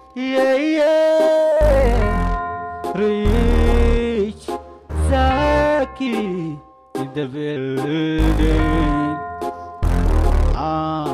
yeah, yeah. Rich Zaki in the building. Ah.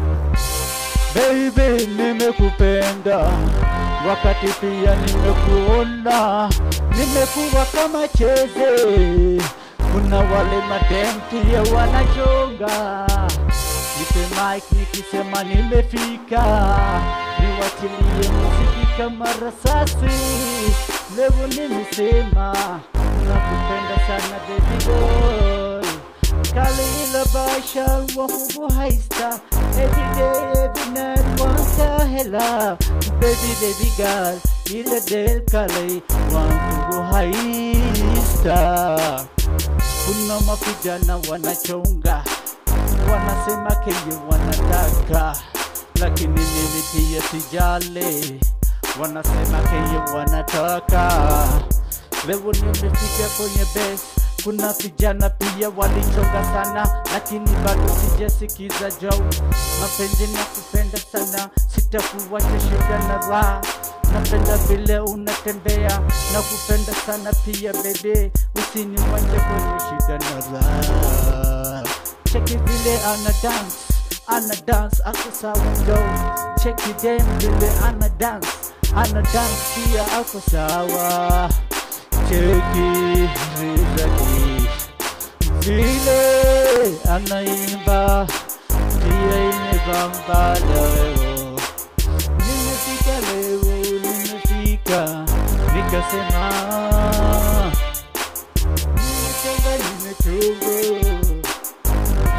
Baby, nimekupenda wakati pia nimekuona, nimekuwa kama cheze. Kuna wale madem pia wanachonga, nipe mic nikisema nimefika, niwachilie muziki kama rasasi. Leo nimesema nakupenda sana baby girl Kalila Basha Wahubu Haista Every day, every night, wanta hela Baby, baby girl Ila del Kali Wahubu Haista Kuna mapigana wanachonga Wanasema kenye wanataka Lakini mimi pia sijali Wanasema kenye wanataka Leo nimefika kwenye base kuna vijana pia walichonga sana, lakini bado sijasikiza jau. Mapenzi na kupenda sana, sitakuwacha shida na raha. Napenda vile unatembea na kupenda sana pia bebe, usiniwache kwenye shida na raha. Cheki vile ana dance, ana dance ako sawa ndo. Cheki dem vile ana dance, ana dance pia ako sawa cheki rizaki vile anaimba pia imebamba leo nimefika leo nimefika nikasema nimechonga nimechonga